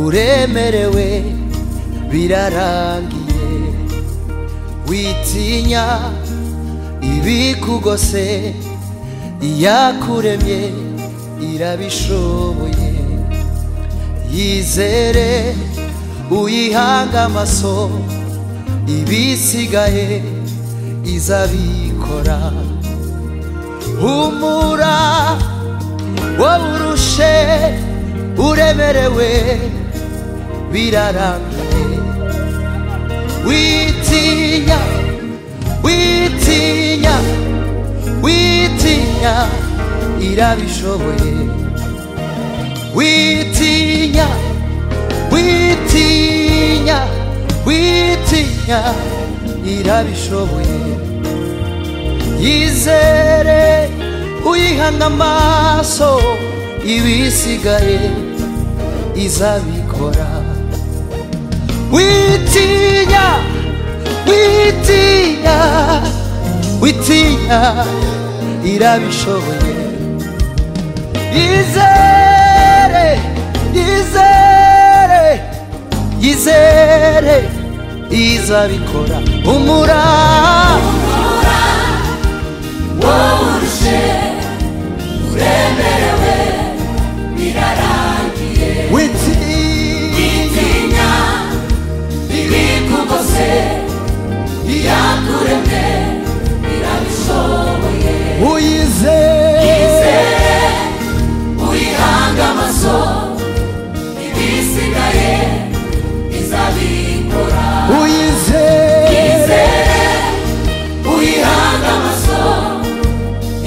uremerewe birarangiye witinya ibikugose iyakuremye irabishoboye yizere uyihanga amaso ibisigaye izabikora humura wowe urushe uremerewe birarangiye witinya witinya witinya irabishoboye witinya witinya witinya irabishoboye yizere uyihanga amaso ibisigaye izabikora witinya witinya witinya irabishoboye yizere yizere yizere izabikora umura wowe uremerewe birarangiye witinya tinya ibikugose iyakuremye irabishoboye uyizere izere uyihanga amaso ibisigaye izabikora uyizere izere uyihanga amaso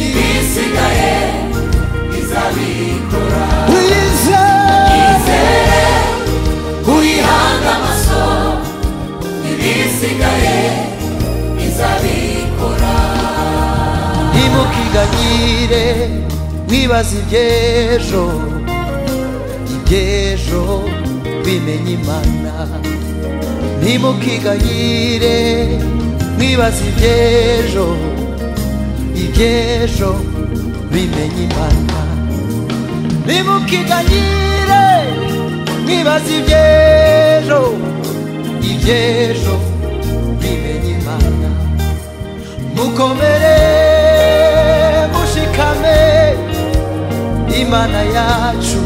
ibisigaye izabikora uyizere izere uyihanga amaso ibisigaye izabikora ntimukiganyire mwibaze iby'ejo iby'ejo bimenye imana ntimukiganyire mwibaze iby'ejo iby'ejo bimenye imana ntimukiganyire mwibaze iby'ejo iby'ejo bimenye imana mukomere mushikame imana yacu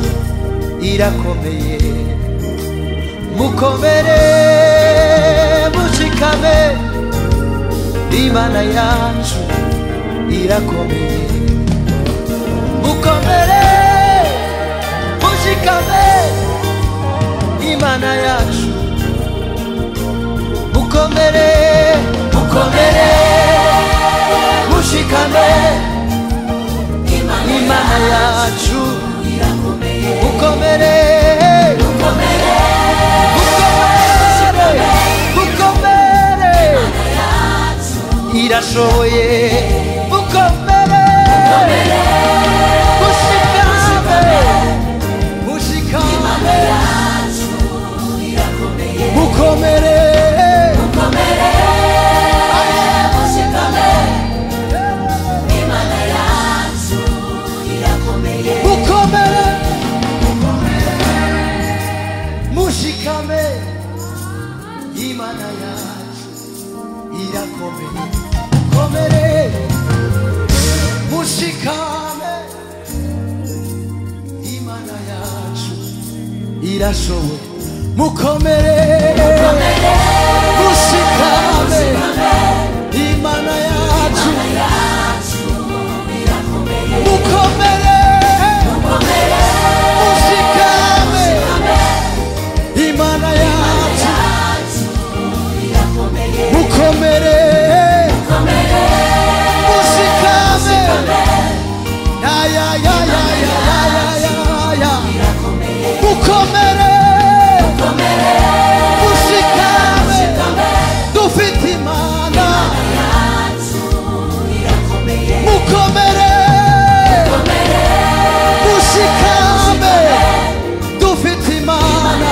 irakomeye mukomere mushikame imana yacu irakomeye mukomere mushikame imana yacu mukomere mukomere mushikame imana yacu mukomere mukomere mukomere irashoboye mukomere mushikame mushikame mukomere mukomere mushikame imana yacu irakomeye komere mushikame imana yacu irashoboye mukomere mushikame imana yacu mukomere mushikame imana yacu mukomere mushikame ya ya ya ya ya ya ya ya mukomere mushikame dufite imana mukomere mushikame dufite imana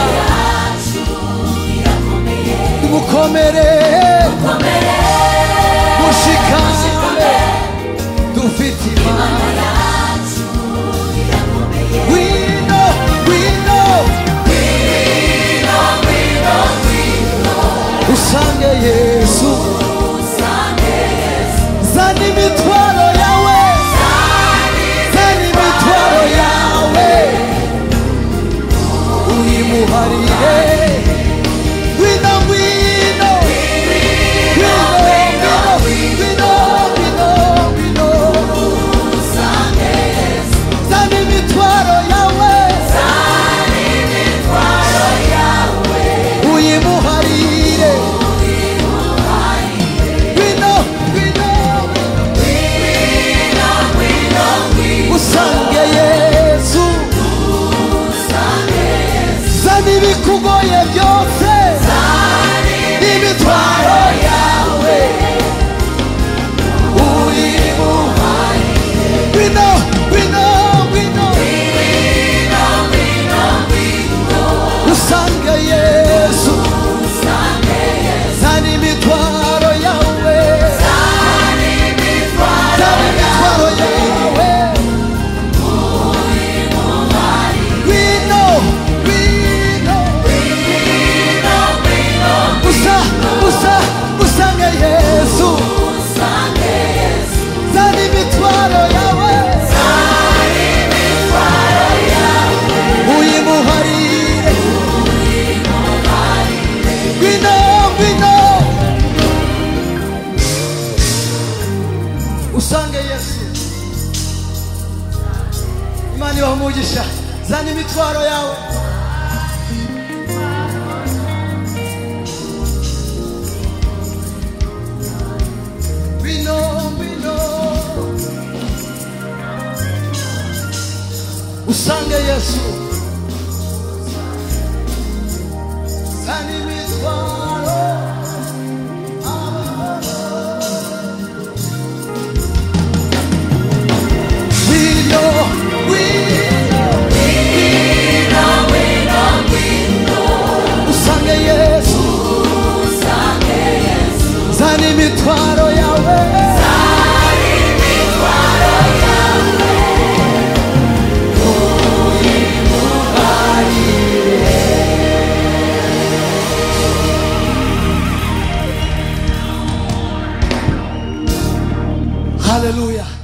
mukomere mushikame dufite imana We know, we know, we umugisha zana imitwaro yawe bino bino usange yesu zana imitwaro bino bino usange yesu zana imitwaro yawe haleluya